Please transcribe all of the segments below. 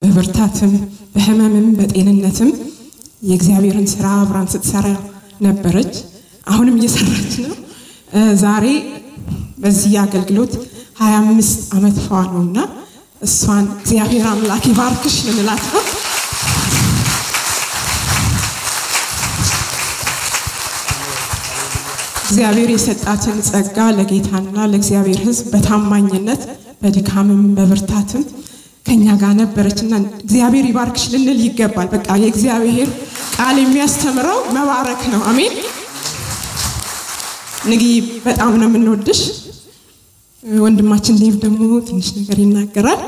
በብርታትም በህመምም በጤንነትም የእግዚአብሔርን ስራ አብራን ስትሰራ ነበረች። አሁንም እየሰራች ነው። ዛሬ በዚህ አገልግሎት 25 ዓመት ፏ ነው እና እሷን እግዚአብሔር አምላክ ይባርክሽ ልንላት ነው። እግዚአብሔር የሰጣትን ጸጋ ለጌታና ለእግዚአብሔር ሕዝብ በታማኝነት በድካምም በብርታትም ከኛ ጋር ነበረችና እግዚአብሔር ይባርክሽ ልንል ይገባል። በቃ የእግዚአብሔር ቃል የሚያስተምረው መባረክ ነው። አሜን። ንግይ በጣም ነው የምንወድሽ። ወንድማችን ዴቭ ደግሞ ትንሽ ነገር ይናገራል።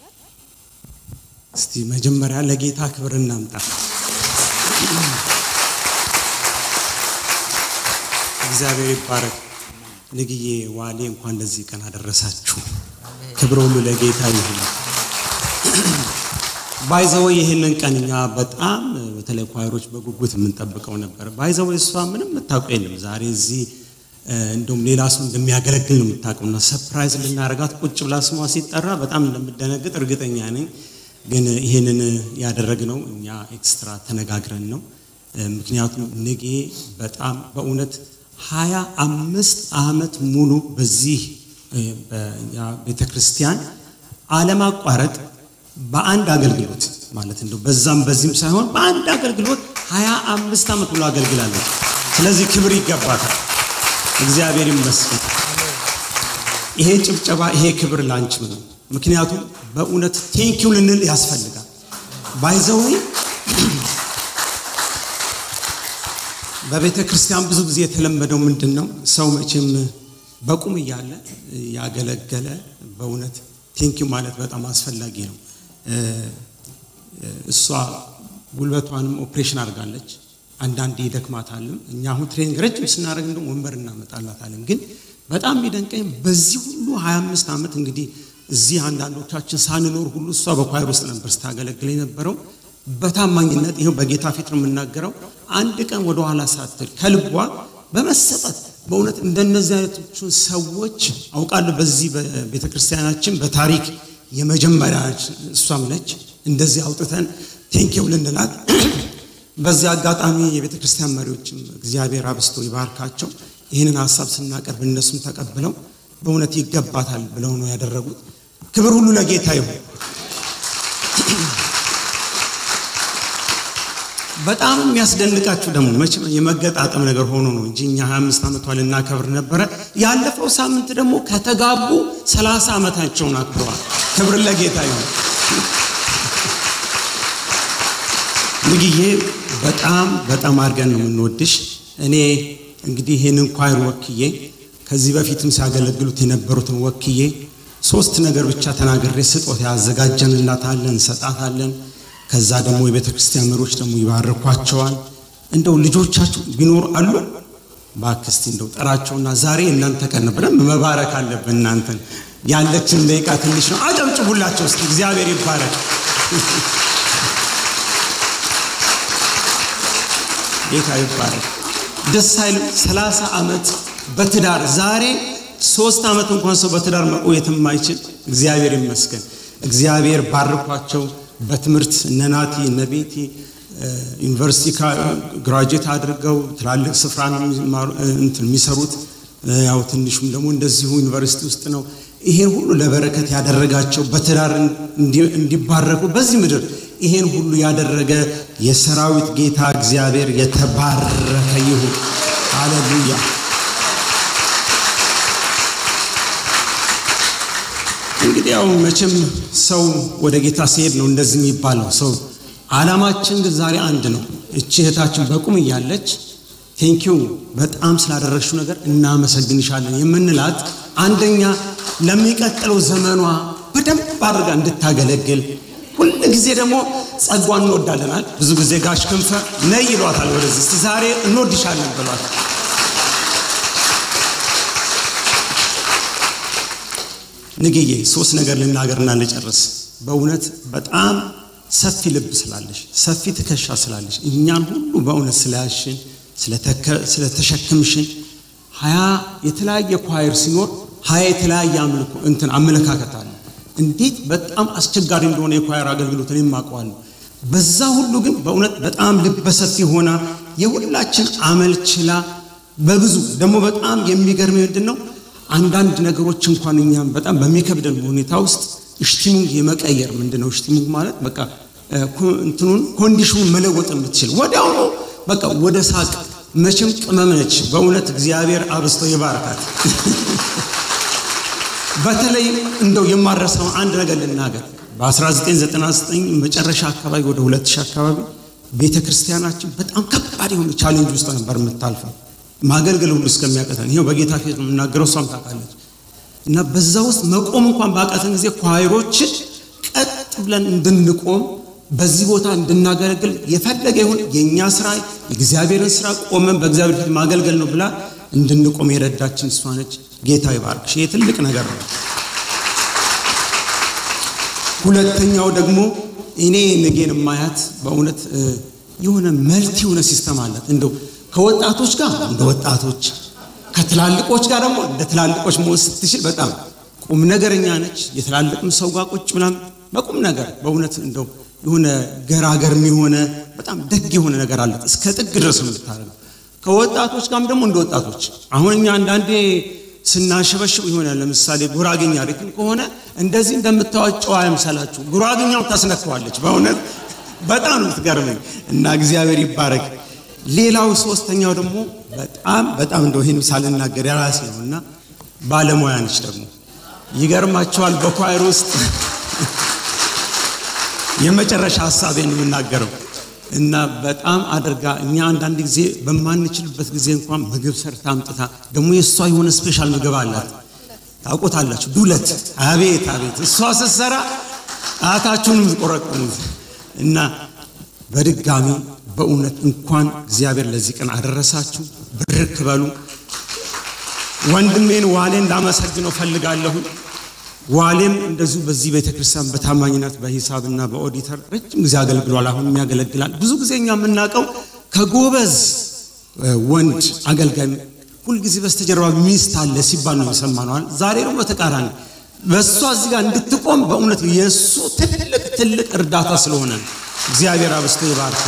እስቲ መጀመሪያ ለጌታ ክብር እናምጣ። እግዚአብሔር ይባረክ። ንግዬ ዋሌ እንኳን ለዚህ ቀን አደረሳችሁ። ክብር ሁሉ ለጌታ ይሁን። ባይዘወ ይህንን ቀን እኛ በጣም በተለይ ኳይሮች በጉጉት የምንጠብቀው ነበር። ባይዘወ እሷ ምንም የምታውቀው የለም። ዛሬ እዚህ እንደውም ሌላ ሰው እንደሚያገለግል ነው የምታውቀው እና ሰፕራይዝ ልናደርጋት ቁጭ ብላ ስሟ ሲጠራ በጣም እንደምደነግጥ እርግጠኛ ነኝ። ግን ይህንን ያደረግነው እኛ ኤክስትራ ተነጋግረን ነው። ምክንያቱም ንጌ በጣም በእውነት ሀያ አምስት ዓመት ሙሉ በዚህ ቤተ ክርስቲያን አለማቋረጥ በአንድ አገልግሎት ማለት እንደው በዛም በዚህም ሳይሆን በአንድ አገልግሎት ሀያ አምስት ዓመት ሙሉ አገልግላለች። ስለዚህ ክብር ይገባታል። እግዚአብሔር ይመስገን። ይሄ ጭብጨባ ይሄ ክብር ላንቺም ነው። ምክንያቱም በእውነት ቴንኪው ልንል ያስፈልጋል። ባይዘዌ በቤተ ክርስቲያን ብዙ ጊዜ የተለመደው ምንድን ነው? ሰው መቼም በቁም እያለ ያገለገለ በእውነት ቴንኪው ማለት በጣም አስፈላጊ ነው። እሷ ጉልበቷንም ኦፕሬሽን አድርጋለች። አንዳንዴ ይደክማታልም። እኛ አሁን ትሬኒንግ ረጅም ስናደርግ እንደውም ወንበር እናመጣላታለን። ግን በጣም የሚደንቀኝ በዚህ ሁሉ 25 ዓመት እንግዲህ እዚህ አንዳንዶቻችን ሳንኖር ሁሉ እሷ በኳይር ውስጥ ነበር ስታገለግል የነበረው በታማኝነት ይኸው በጌታ ፊት ነው የምናገረው። አንድ ቀን ወደ ኋላ ሳትል ከልቧ በመሰጠት በእውነት እንደነዚህ አይነቶቹን ሰዎች አውቃለሁ። በዚህ በቤተ ክርስቲያናችን በታሪክ የመጀመሪያ እሷም ነች። እንደዚህ አውጥተን ቴንኪው ልንላት በዚህ አጋጣሚ የቤተ ክርስቲያን መሪዎችም እግዚአብሔር አብስቶ ይባርካቸው። ይህንን ሀሳብ ስናቀርብ እነሱም ተቀብለው በእውነት ይገባታል ብለው ነው ያደረጉት። ክብር ሁሉ ለጌታ ይሁን። በጣም የሚያስደንቃችሁ ደግሞ መቼም የመገጣጠም ነገር ሆኖ ነው እንጂ እኛ 25 ዓመቷ ልናከብር ነበረ። ያለፈው ሳምንት ደግሞ ከተጋቡ 30 ዓመታቸውን አክብረዋል። ክብር ለጌታ ይሁን። ንግዬ በጣም በጣም አድርገን ነው የምንወድሽ። እኔ እንግዲህ ይህንን ኳይር ወክዬ ከዚህ በፊትም ሲያገለግሉት የነበሩትን ወክዬ ሶስት ነገር ብቻ ተናግሬ ስጦታ ያዘጋጀንላታለን፣ እንሰጣታለን። ከዛ ደግሞ የቤተ ክርስቲያን መሪዎች ደግሞ ይባርኳቸዋል። እንደው ልጆቻችሁ ቢኖር አሉ ባክስቲ እንደው ጠራቸውና ዛሬ እናንተ ቀን ብለን መባረክ አለብን። እናንተን ያለችን ደቂቃ ትንሽ ነው። አጨብጭቡላቸው እስኪ። እግዚአብሔር ይባረክ። ጌታ ይባረክ። ደስ አይልም? ሰላሳ ዓመት በትዳር ዛሬ ሶስት ዓመት እንኳን ሰው በትዳር መቆየት የማይችል እግዚአብሔር ይመስገን። እግዚአብሔር ባርኳቸው በትምህርት እነ ናቲ እነ ቤቲ ዩኒቨርሲቲ ግራጁዌት አድርገው ትላልቅ ስፍራ ነው የሚሰሩት። ያው ትንሹም ደግሞ እንደዚሁ ዩኒቨርሲቲ ውስጥ ነው። ይሄን ሁሉ ለበረከት ያደረጋቸው በትዳር እንዲባረኩ በዚህ ምድር ይሄን ሁሉ ያደረገ የሰራዊት ጌታ እግዚአብሔር የተባረከ ይሁን። ሃሌሉያ። እንግዲህ ያው መቼም ሰው ወደ ጌታ ሲሄድ ነው እንደዚህ የሚባለው ሰው። ዓላማችን ግን ዛሬ አንድ ነው። እቺ እህታችን በቁም እያለች ቴንኪው በጣም ስላደረግሽው ነገር እናመሰግንሻለን የምንላት አንደኛ ለሚቀጥለው ዘመኗ በደንብ አድርጋ እንድታገለግል ሁል ጊዜ ደግሞ ጸጓን እንወዳለናል። ብዙ ጊዜ ጋሽ ክንፈ ነይ ይሏታል ወደዚህ እስቲ ዛሬ እንወድሻለን ብሏት ንግዬ ሶስት ነገር ልናገርና ልጨርስ። በእውነት በጣም ሰፊ ልብ ስላለሽ፣ ሰፊ ትከሻ ስላለሽ፣ እኛን ሁሉ በእውነት ስለያሽን፣ ስለተሸክምሽን ሀያ የተለያየ ኳየር ሲኖር ሀያ የተለያየ አምልኮ እንትን አመለካከት አለ። እንዴት በጣም አስቸጋሪ እንደሆነ የኳየር አገልግሎት እኔም አውቀዋለሁ። በዛ ሁሉ ግን በእውነት በጣም ልበሰፊ ሆና የሁላችን አመል ችላ በብዙ ደግሞ በጣም የሚገርም ምንድን ነው አንዳንድ ነገሮች እንኳን እኛም በጣም በሚከብደን ሁኔታ ውስጥ እሽቲሙንግ የመቀየር ምንድን ነው እሽቲሙንግ ማለት በቃ እንትኑን ኮንዲሽኑን መለወጥ የምትችል ወዲያውኑ በቃ ወደ ሳቅ መቼም ቅመም ነች። በእውነት እግዚአብሔር አብስቶ ይባርካት። በተለይ እንደው የማረሳው አንድ ነገር ልናገር። በ1999 መጨረሻ አካባቢ ወደ 2000 አካባቢ ቤተ ክርስቲያናችን በጣም ከባድ የሆነ ቻሌንጅ ውስጥ ነበር የምታልፈው ማገልገል ሁሉ እስከሚያቀተን። ይኸው በጌታ ፊት ነው የምናገረው፣ እሷም ታውቃለች። እና በዛ ውስጥ መቆም እንኳን ባቃተን ጊዜ ኳይሮችን ቀጥ ብለን እንድንቆም በዚህ ቦታ እንድናገለግል የፈለገ ይሁን የእኛ ስራ የእግዚአብሔርን ስራ ቆመን በእግዚአብሔር ፊት ማገልገል ነው ብላ እንድንቆም የረዳችን እሷ ነች። ጌታ ይባርክሽ። ይህ ትልቅ ነገር ነው። ሁለተኛው ደግሞ እኔ ነገን ማያት በእውነት የሆነ መልቲ የሆነ ሲስተም አላት። እንደው ከወጣቶች ጋር እንደ ወጣቶች ከትላልቆች ጋር ደግሞ እንደ ትላልቆች መሆን ስትችል በጣም ቁም ነገረኛ ነች። የትላልቅም ሰው ጋር ቁጭ ምናምን በቁም ነገር በእውነት እንደው የሆነ ገራገርም የሆነ በጣም ደግ የሆነ ነገር አለት እስከ ጥግ ድረስ ነው የምታደርገው። ከወጣቶች ጋርም ደግሞ እንደ ወጣቶች አሁን እኛ አንዳንዴ ስናሸበሽብ ይሆናል። ለምሳሌ ጉራግኛ ሪትም ከሆነ እንደዚህ እንደምታዋጨው አይምሰላችሁ። ጉራግኛው ታስነካዋለች። በእውነት በጣም ነው የምትገርመኝ እና እግዚአብሔር ይባረክ። ሌላው ሶስተኛው ደግሞ በጣም በጣም እንደው ይህን ሳልናገር የራሴ ነው እና ባለሙያ ነች ደግሞ ይገርማቸዋል። በኳይር ውስጥ የመጨረሻ ሀሳቤን የምናገረው እና በጣም አድርጋ እኛ አንዳንድ ጊዜ በማንችልበት ጊዜ እንኳን ምግብ ሰርታ አምጥታ ደግሞ የእሷ የሆነ ስፔሻል ምግብ አላት። ታውቆታላችሁ፣ ዱለት። አቤት አቤት! እሷ ስትሰራ ጣታችሁን የምትቆረቁሙት እና በድጋሚ በእውነት እንኳን እግዚአብሔር ለዚህ ቀን አደረሳችሁ። ብርክ በሉ። ወንድሜን ዋሌን ላመሰግነው ፈልጋለሁ። ዋሌም እንደዚሁ በዚህ ቤተክርስቲያን በታማኝነት በሂሳብና በኦዲተር ረጅም ጊዜ አገልግሏል። አሁንም ያገለግላል። ብዙ ጊዜ እኛ የምናውቀው ከጎበዝ ወንድ አገልጋይ ሁልጊዜ በስተጀርባ ሚስት አለ ሲባል ነው የሰማነዋል። ዛሬ ደግሞ በተቃራኒ በእሷ እዚህ ጋር እንድትቆም በእውነት የእሱ ትልቅ ትልቅ እርዳታ ስለሆነ እግዚአብሔር አብስቶ ይባርክ።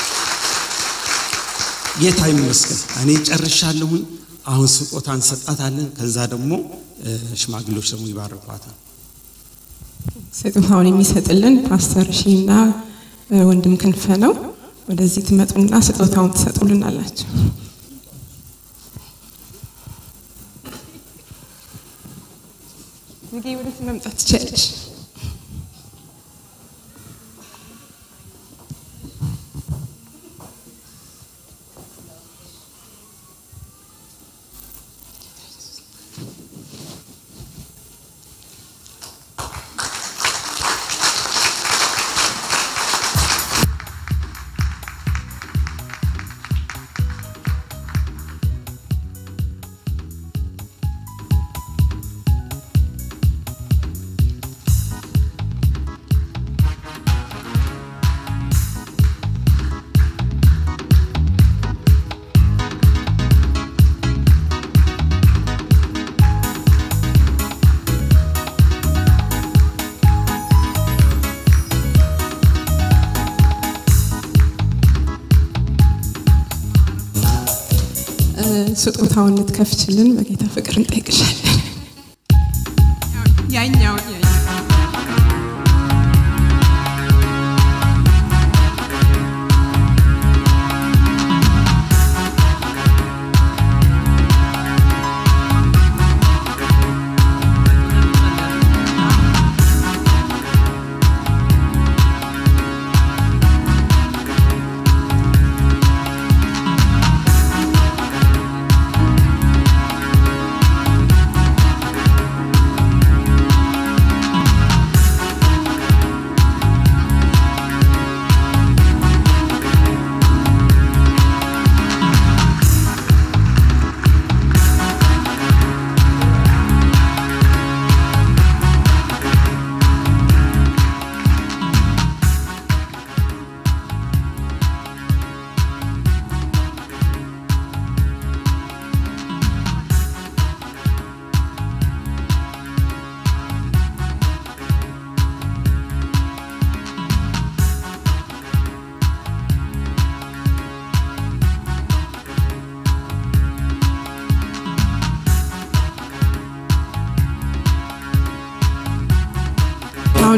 ጌታ ይመስገን። እኔ ጨርሻለሁኝ። አሁን ስጦታ እንሰጣታለን። ከዛ ደግሞ ሽማግሌዎች ደግሞ ይባርኳታል። ስጦታውን የሚሰጥልን ፓስተር ሺና ወንድም ክንፈ ነው። ወደዚህ ትመጡና ስጦታውን ትሰጡልን አላቸው። እንግዲህ ወደዚህ መምጣት ትችላለሽ። ስጦታውን ልትከፍችልን በጌታ ፍቅር እንጠይቅሻለን። ያኛው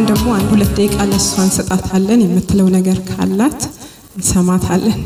ደግሞ አንድ ሁለት ደቂቃ ለእሷ እንሰጣታለን። የምትለው ነገር ካላት እንሰማታለን።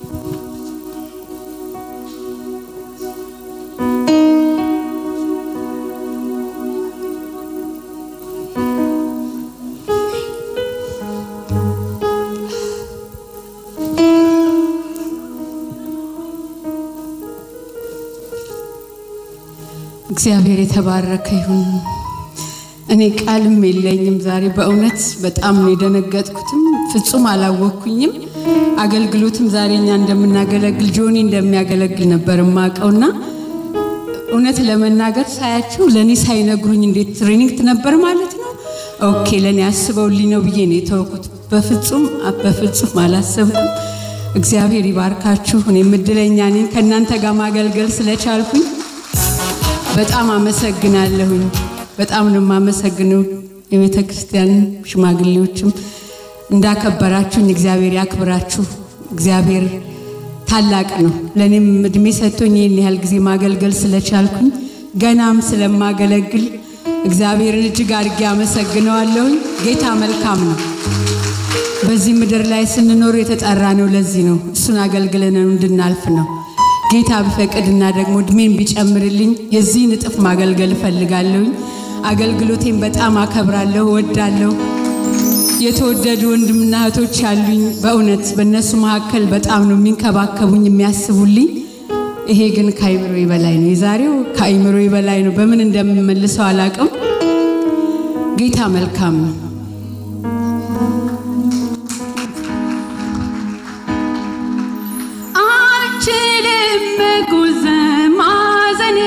እግዚአብሔር የተባረከ ይሁን። እኔ ቃልም የለኝም ዛሬ በእውነት በጣም ነው የደነገጥኩትም፣ ፍጹም አላወቅኩኝም። አገልግሎትም ዛሬ እኛ እንደምናገለግል ጆኒ እንደሚያገለግል ነበር የማውቀውና እውነት ለመናገር ሳያችሁ ለእኔ ሳይነግሩኝ እንዴት ትሬኒንግ ነበር ማለት ነው። ኦኬ ለእኔ አስበውልኝ ነው ብዬ ነው የተወኩት። በፍጹም በፍጹም አላሰብኩም። እግዚአብሔር ይባርካችሁ። እኔም እድለኛ ነኝ ከእናንተ ጋር ማገልገል ስለቻልኩኝ በጣም አመሰግናለሁኝ። በጣም ነው የማመሰግነው። የቤተ ክርስቲያን ሽማግሌዎችም እንዳከበራችሁኝ እግዚአብሔር ያክብራችሁ። እግዚአብሔር ታላቅ ነው። ለእኔም እድሜ ሰጥቶኝ ይህን ያህል ጊዜ ማገልገል ስለቻልኩኝ ገናም ስለማገለግል እግዚአብሔርን እጅግ አድርጌ አመሰግነዋለሁኝ። ጌታ መልካም ነው። በዚህ ምድር ላይ ስንኖር የተጠራ ነው። ለዚህ ነው እሱን አገልግለን እንድናልፍ ነው። ጌታ ቢፈቅድና ደግሞ እድሜን ቢጨምርልኝ የዚህን እጥፍ ማገልገል እፈልጋለሁኝ። አገልግሎቴን በጣም አከብራለሁ፣ እወዳለሁ። የተወደዱ ወንድምና እህቶች ያሉኝ በእውነት በእነሱ መካከል በጣም ነው የሚንከባከቡኝ፣ የሚያስቡልኝ። ይሄ ግን ከአይምሮ በላይ ነው። የዛሬው ከአይምሮ በላይ ነው። በምን እንደምመልሰው አላቅም። ጌታ መልካም ነው። አልችልም መጎዘም ማዘን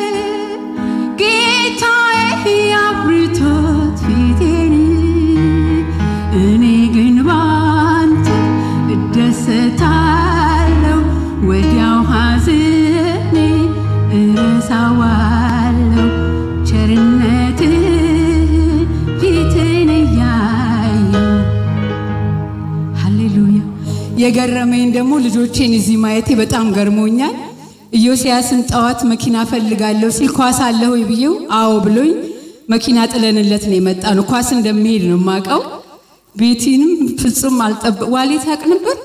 ጌታዬ አብርቶት ፊቴን እኔ ግን ባንተ እደሰታለሁ ወዲያው ሐዘኔ እረሳዋለሁ ቸርነትህን ፊትን እያየሁ ሃሌሉያ። የገረመኝ ደግሞ ልጆቼን እዚህ ማየቴ በጣም ገርሞኛል። ኢዮስያስን ጠዋት መኪና ፈልጋለሁ ሲል ኳስ አለ ሆይ ብዬው አዎ ብሎኝ መኪና ጥለንለት ነው የመጣ ነው። ኳስ እንደሚሄድ ነው የማውቀው። ቤቲንም ፍጹም አልጠበ ዋሌት ያውቅ ነበር።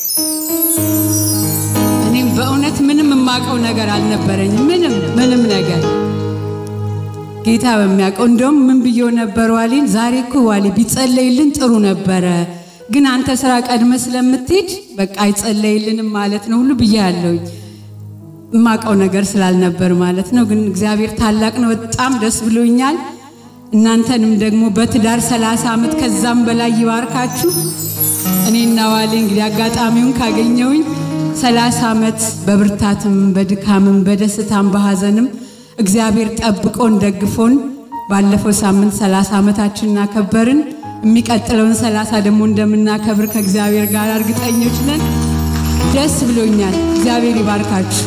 እኔም በእውነት ምንም የማውቀው ነገር አልነበረኝም። ምንም ምንም ነገር ጌታ በሚያውቀው እንደውም ምን ብዬው ነበር ዋሌን፣ ዛሬ እኮ ዋሌ ቢጸለይልን ጥሩ ነበረ፣ ግን አንተ ስራ ቀድመ ስለምትሄድ በቃ አይጸለይልንም ማለት ነው ሁሉ ብዬ ያለውኝ የማውቀው ነገር ስላልነበር ማለት ነው። ግን እግዚአብሔር ታላቅ ነው። በጣም ደስ ብሎኛል። እናንተንም ደግሞ በትዳር ሰላሳ ዓመት ከዛም በላይ ይባርካችሁ። እኔና ዋሌ እንግዲህ አጋጣሚውን ካገኘውኝ ሰላሳ ዓመት በብርታትም በድካምም በደስታም በሐዘንም እግዚአብሔር ጠብቆን ደግፎን ባለፈው ሳምንት ሰላሳ ዓመታችን እናከበርን። የሚቀጥለውን ሰላሳ ደግሞ እንደምናከብር ከእግዚአብሔር ጋር እርግጠኞች ነን። ደስ ብሎኛል። እግዚአብሔር ይባርካችሁ።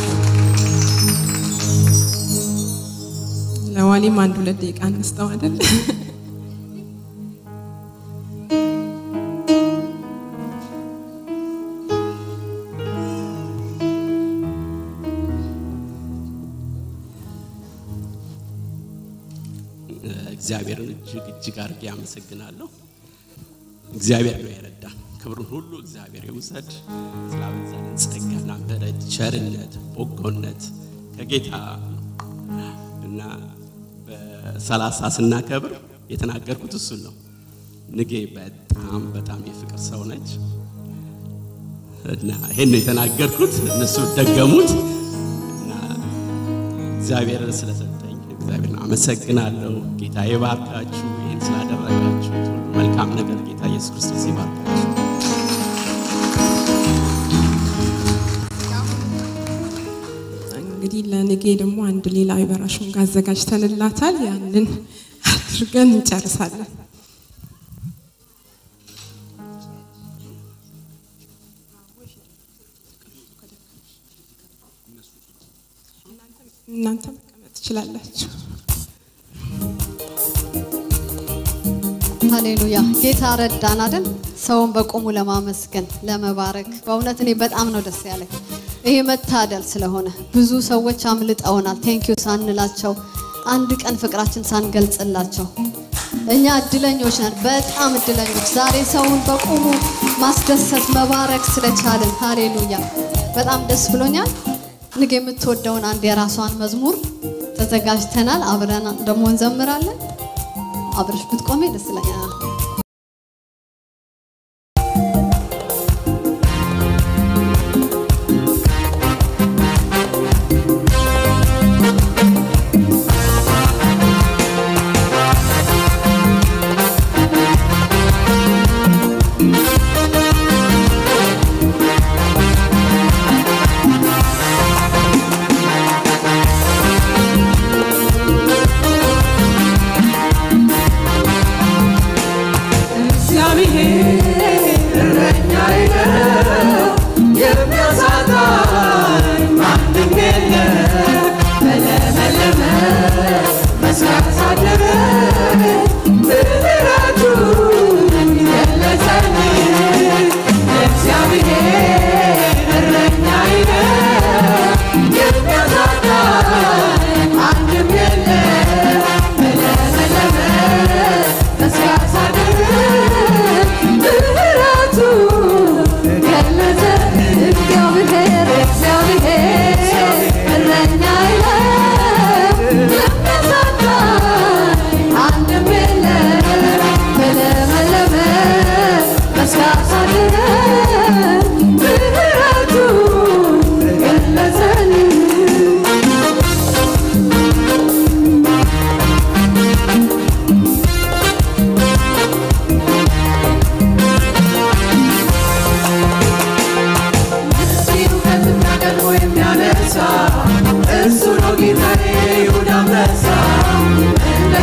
ለዋሊም አንድ ሁለት ደቂቃ እንስጠው አይደል? እግዚአብሔርን እጅግ እጅግ አድርጌ አመሰግናለሁ። እግዚአብሔር ነው የረዳን። ክብሩን ሁሉ እግዚአብሔር ይውሰድ። ስላበዛልን ጸጋና ምሕረት፣ ቸርነት፣ በጎነት ከጌታ ነው እና በሰላሳ ስናከብር የተናገርኩት እሱን ነው። ንጌ በጣም በጣም የፍቅር ሰው ነች እና ይሄን ነው የተናገርኩት። እነሱ ደገሙት እና እግዚአብሔር ስለሰጠኝ እግዚአብሔርን አመሰግናለሁ። ጌታ ይባርካችሁ። ይህን ስላደረጋችሁ ሁሉ መልካም ነገር ጌታ ኢየሱስ ክርስቶስ ይባርካችሁ። እንግዲህ ለንጌ ደግሞ አንድ ሌላ የበራሹን ጋር አዘጋጅተንላታል። ያንን አድርገን እንጨርሳለን። እናንተ መቀመጥ ትችላላችሁ። ሃሌሉያ ጌታ ረዳን አይደል? ሰውን በቆሙ ለማመስገን ለመባረክ። በእውነት እኔ በጣም ነው ደስ ያለኝ። ይሄ መታደል ስለሆነ ብዙ ሰዎች አምልጠውናል። ቴንኪዩ ሳንላቸው አንድ ቀን ፍቅራችን ሳንገልጽላቸው እኛ እድለኞች ነን፣ በጣም እድለኞች። ዛሬ ሰውን በቁሙ ማስደሰት መባረክ ስለቻልን፣ ሃሌሉያ! በጣም ደስ ብሎኛል። ንግ የምትወደውን አንድ የራሷን መዝሙር ተዘጋጅተናል። አብረን ደግሞ እንዘምራለን። አብረሽ ብትቆሜ ደስ ይለኛል።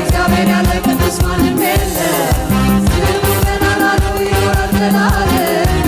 Thank you.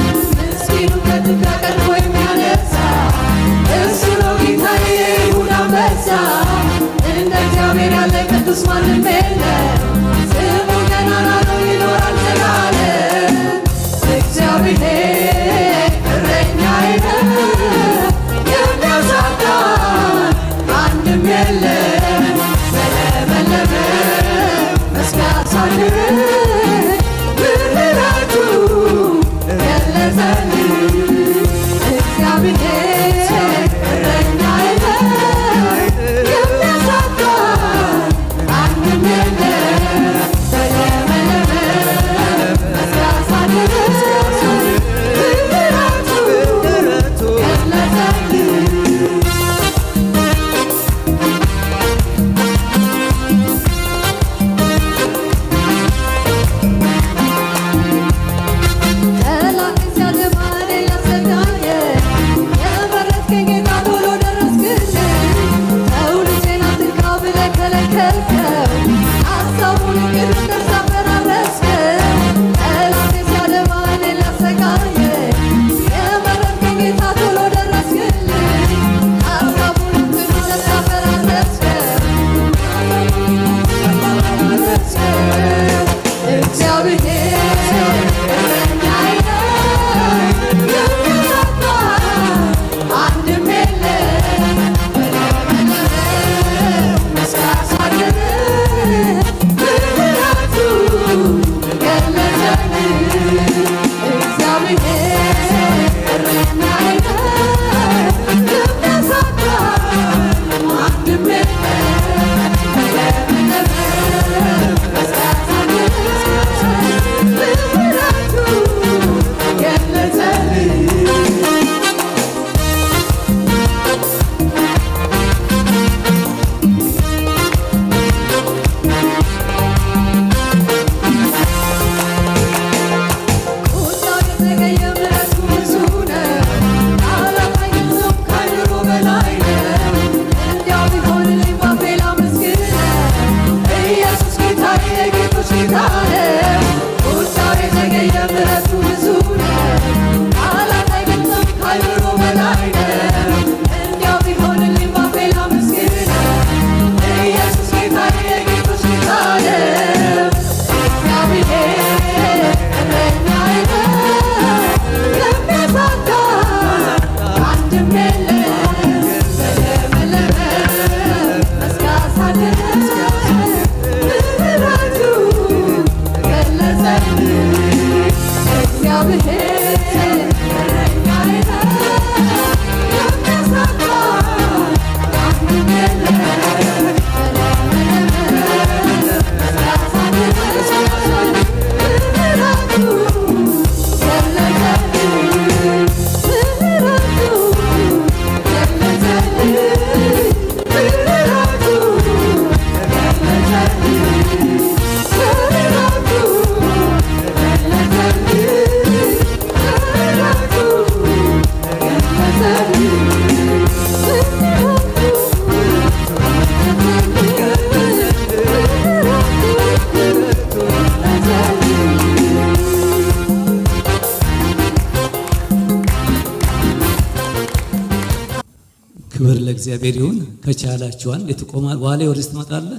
ክብር ለእግዚአብሔር ይሁን። ከቻላችሁ አንድ የትቆማል ዋሌ ወደዚህ ትመጣለህ።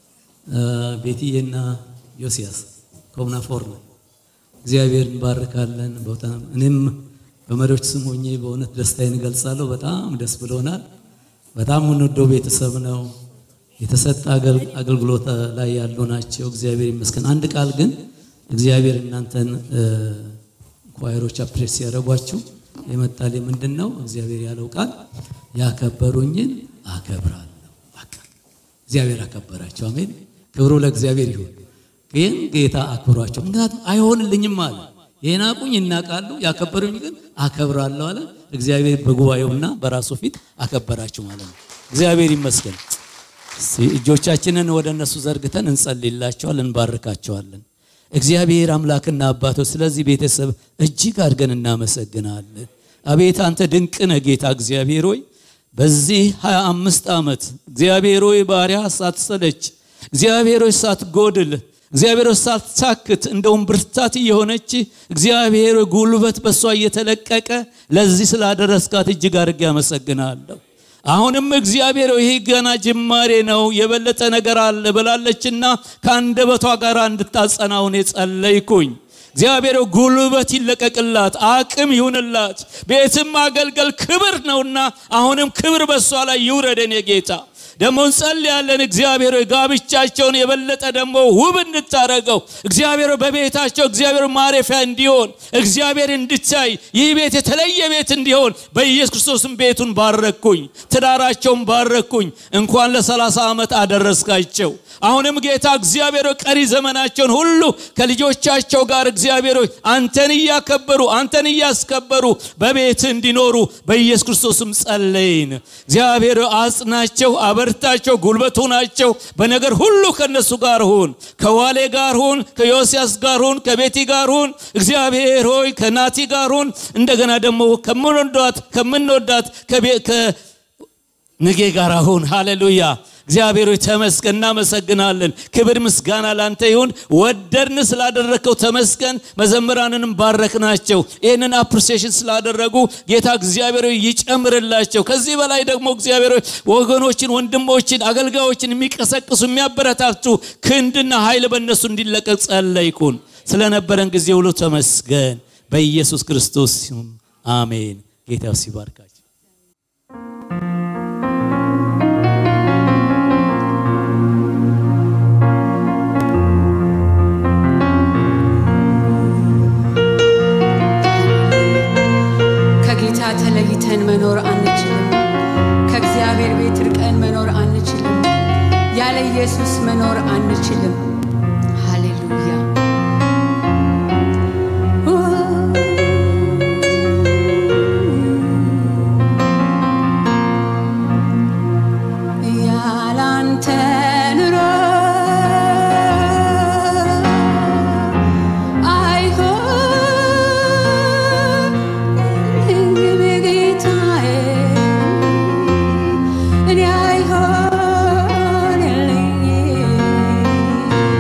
ቤትዬና ዮሲያስ ኮምናፎር ነው። እግዚአብሔር እንባርካለን። በጣም እኔም በመሪዎች ስም ሆኜ በእውነት ደስታዬን እገልጻለሁ። በጣም ደስ ብሎናል። በጣም የምንወደው ቤተሰብ ነው። የተሰጠ አገል- አገልግሎት ላይ ያሉ ናቸው። እግዚአብሔር ይመስገን። አንድ ቃል ግን እግዚአብሔር እናንተን ኳይሮች አፕሬስ ሲያደርጓችሁ የመጣል ምንድን ነው? እግዚአብሔር ያለው ቃል ያከበሩኝን አከብራለሁ። በቃ እግዚአብሔር አከበራቸው። አሜን። ክብሩ ለእግዚአብሔር ይሁን። ግን ጌታ አክብሯቸው። ምክንያቱም አይሆንልኝም አለ። የናቁኝ ይናቃሉ፣ ያከበሩኝ ግን አከብራለሁ አለ። እግዚአብሔር በጉባኤውና በራሱ ፊት አከበራቸው ማለት ነው። እግዚአብሔር ይመስገን። እስቲ እጆቻችንን ወደ እነሱ ዘርግተን እንጸልይላቸዋል፣ እንባርካቸዋለን። እግዚአብሔር አምላክና አባቶች ስለዚህ ቤተሰብ እጅግ አድርገን እናመሰግናለን። አቤት አንተ ድንቅ ነህ ጌታ እግዚአብሔር ሆይ በዚህ 25 ዓመት እግዚአብሔር ሆይ ባሪያ ሳትሰለች እግዚአብሔር ሆይ ሳትጎድል እግዚአብሔር ሆይ ሳትሳክት እንደውም ብርታት እየሆነች እግዚአብሔር ሆይ ጉልበት በእሷ እየተለቀቀ ለዚህ ስላደረስካት እጅግ አድርጌ አመሰግናለሁ። አሁንም እግዚአብሔር ሆይ ይህ ገና ጅማሬ ነው፣ የበለጠ ነገር አለ ብላለችና ከአንደበቷ ጋር እንድታጸናውን የጸለይኩኝ እግዚአብሔር ሆይ ጉልበት ይለቀቅላት፣ አቅም ይሁንላት። ቤትም ማገልገል ክብር ነውና አሁንም ክብር በእሷ ላይ ይውረድ የኔ ጌታ። ደግሞ እንጸልያለን እግዚአብሔር ሆይ ጋብቻቸውን የበለጠ ደግሞ ውብ እንድታረገው እግዚአብሔር ሆይ በቤታቸው እግዚአብሔር ማረፊያ እንዲሆን እግዚአብሔር እንድታይ ይህ ቤት የተለየ ቤት እንዲሆን በኢየሱስ ክርስቶስም ቤቱን ባረኩኝ፣ ትዳራቸውን ባረኩኝ። እንኳን ለሰላሳ ዓመት አደረስካቸው። አሁንም ጌታ እግዚአብሔር ሆይ ቀሪ ዘመናቸውን ሁሉ ከልጆቻቸው ጋር እግዚአብሔር ሆይ አንተን እያከበሩ አንተን እያስከበሩ በቤት እንዲኖሩ በኢየሱስ ክርስቶስም ጸለይን። እግዚአብሔር ሆይ አጽናቸው፣ አበርታቸው፣ ጉልበቱ ናቸው። በነገር ሁሉ ከነሱ ጋር ሁን፣ ከዋሌ ጋር ሁን፣ ከዮስያስ ጋር ሁን፣ ከቤቲ ጋር ሁን። እግዚአብሔር ሆይ ከናቲ ጋር ሁን። እንደገና ደግሞ ከምንወዳት ከምንወዳት ከቤ- ከንጌ ጋር ሁን። ሃሌሉያ እግዚአብሔር ሆይ ተመስገን፣ እናመሰግናለን። ክብር ምስጋና ላንተ ይሁን። ወደድን ስላደረግከው ተመስገን። መዘምራንንም ባረክናቸው። ይህንን አፕሪሲዬሽን ስላደረጉ ጌታ እግዚአብሔር ሆይ ይጨምርላቸው። ከዚህ በላይ ደግሞ እግዚአብሔር ሆይ ወገኖችን፣ ወንድሞችን፣ አገልጋዮችን የሚቀሰቅሱ የሚያበረታቱ ክንድና ኃይል በእነሱ እንዲለቀቅ ጸለይኩን። ስለነበረን ጊዜ ሁሉ ተመስገን። በኢየሱስ ክርስቶስ ስም አሜን። ጌታ ሲባርካቸው ከጌታ ተለይተን መኖር አንችልም። ከእግዚአብሔር ቤት ርቀን መኖር አንችልም። ያለ ኢየሱስ መኖር አንችልም። ሃሌሉያ። ያላንተ ኑሮ አይሆንልኝም ጌታዬ፣ እኔ አይሆንልኝም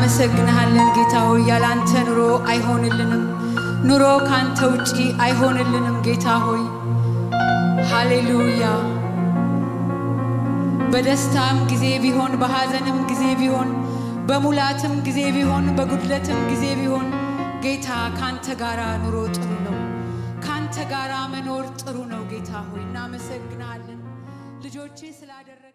እናመሰግንሃለን ጌታ ሆይ ያላንተ ኑሮ አይሆንልንም ኑሮ ካንተ ውጪ አይሆንልንም ጌታ ሆይ ሃሌሉያ በደስታም ጊዜ ቢሆን በሐዘንም ጊዜ ቢሆን በሙላትም ጊዜ ቢሆን በጉድለትም ጊዜ ቢሆን ጌታ ካንተ ጋራ ኑሮ ጥሩ ነው ካንተ ጋራ መኖር ጥሩ ነው ጌታ ሆይ እናመሰግናለን ልጆቼ ስላደረግ